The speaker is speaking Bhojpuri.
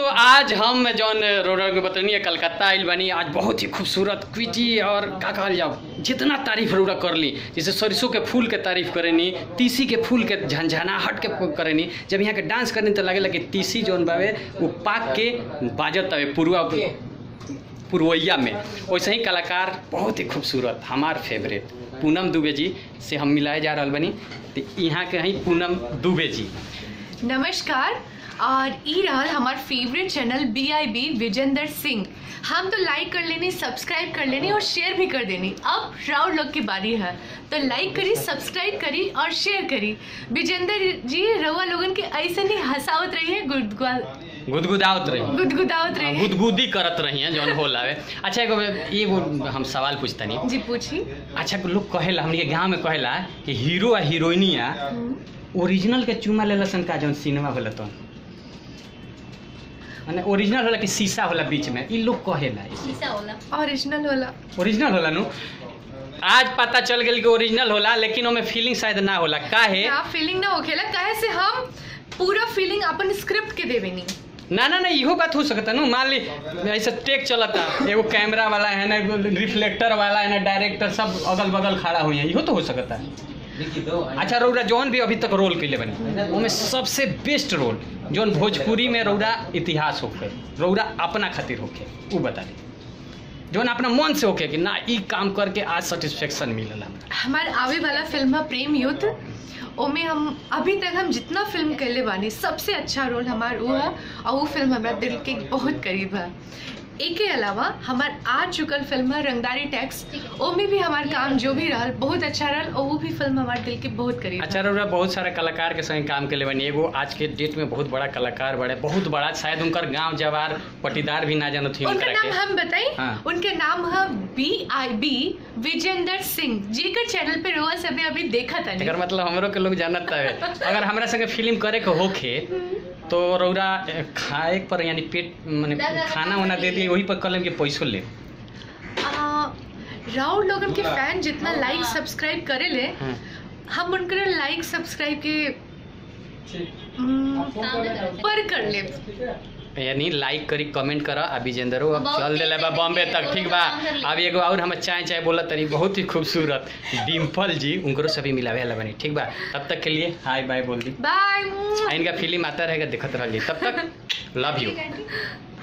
दोस्तों आज हम जौन रोडर के बतनी है कलकत्ता आइल बनी आज बहुत ही खूबसूरत क्विटी और का कहल जाओ जितना तारीफ रोड़ा कर ली जैसे सरसों के फूल के तारीफ करेनी तीसी के फूल के झंझनाहट के करेनी जब यहाँ के डांस करनी तो लगेला कि तीसी जौन बावे वो पाक के बाजत हवे पूर्वा पुरवैया में वैसे ही कलाकार बहुत ही खूबसूरत हमार फेवरेट पूनम दुबे जी से हम मिलाए जा रहा बनी तो यहाँ के हैं पूनम दुबे जी नमस्कार और ई रहल हमार favourite channel B I B Vijender Singh हम तो लाइक कर लेनी सब्सक्राइब कर लेनी और शेयर भी कर देनी अब राउंड लोग की बारी है तो लाइक करी सब्सक्राइब करी और शेयर करी विजेंदर जी रउआ लोगन के ऐसे नहीं हंसावत रही है गुदगुआ गुदगुदावत रही गुदगुदावत रही है गुदगुदी करत रही हैं जौन होला है अच्छा एगो एगो हम सवाल पूछतनी जी पूछी अच्छा लोग कहेला हमनी के गांव में कहेला कि हीरो आ हीरोइनिया ओरिजिनल के चुमा लेला सन का जौन सिनेमा होला तो माने ओरिजिनल होला कि शीशा होला बीच में ई लोग कहेला ऐसे। ओरिजिनल होला ओरिजिनल होला नु आज पता चल गेल कि ओरिजिनल होला लेकिन ओमे फीलिंग शायद ना होला काहे ना फीलिंग ना होखेला काहे से हम पूरा फीलिंग अपन स्क्रिप्ट के देवे नी ना ना ना इहो बात हो सकता नु मान ली ऐसे टेक चलता एगो कैमरा वाला है ना एगो रिफ्लेक्टर वाला है ना डायरेक्टर सब अगल बगल खड़ा हुई है इहो तो हो सकता है अच्छा रौरा जौन भी अभी तक रोल कैले बनी ओमे सबसे बेस्ट रोल जौन भोजपुरी में रौरा इतिहास होखे रौरा अपना खातिर होखे उ बता दी जौन अपना मन से होखे कि ना ई काम करके आज सेटिस्फेक्शन मिलला हमरा हमार आवे वाला फिल्म है प्रेम युद्ध ओमे हम अभी तक हम जितना फिल्म कैले बानी सबसे अच्छा रोल हमार वो है और वो फिल्म हमारा दिल के बहुत करीब है एक के अलावा हमार आ चुकल फिल्म है रंगदारी टैक्स ओमे भी हमार काम जो भी रहल बहुत अच्छा रहल और वो भी फिल्म हमारे दिल के बहुत करीब है अच्छा रौरा बहुत सारे कलाकार के संग काम के बनी एगो आज के डेट में बहुत बड़ा कलाकार बड़े बहुत बड़ा शायद उनकर गांव जवार पटीदार भी ना जानत थी उनका उनकरा नाम के हम बताई हाँ। उनके नाम है B I B Vijender Singh जेकर चैनल पे रोआ सभी अभी देखा था एकर मतलब हमरो के लोग जानत हवे अगर हमरा संगे फिल्म करे के होखे तो रौरा ए, खाए पर यानी पेट माने खाना वाना दे दिए वही पर कलम के पैसो ले राउंड लोगन के फैन जितना लाइक सब्सक्राइब करे ले हाँ। हम उनकर लाइक सब्सक्राइब के हम्म, पर कर ले यानी लाइक करी कमेंट करा आ विजेंदरो अब चल देले बा बॉम्बे तक ठीक बा अब एगो और हम चाय चाय बोलत तनी बहुत ही खूबसूरत डिम्पल जी उनको सभी मिलावे वाला बनी ठीक बा तब तक के लिए हाय बाय बोल दी बाय आ इनका फिल्म आता रहेगा देखत रहिए तब तक लव यू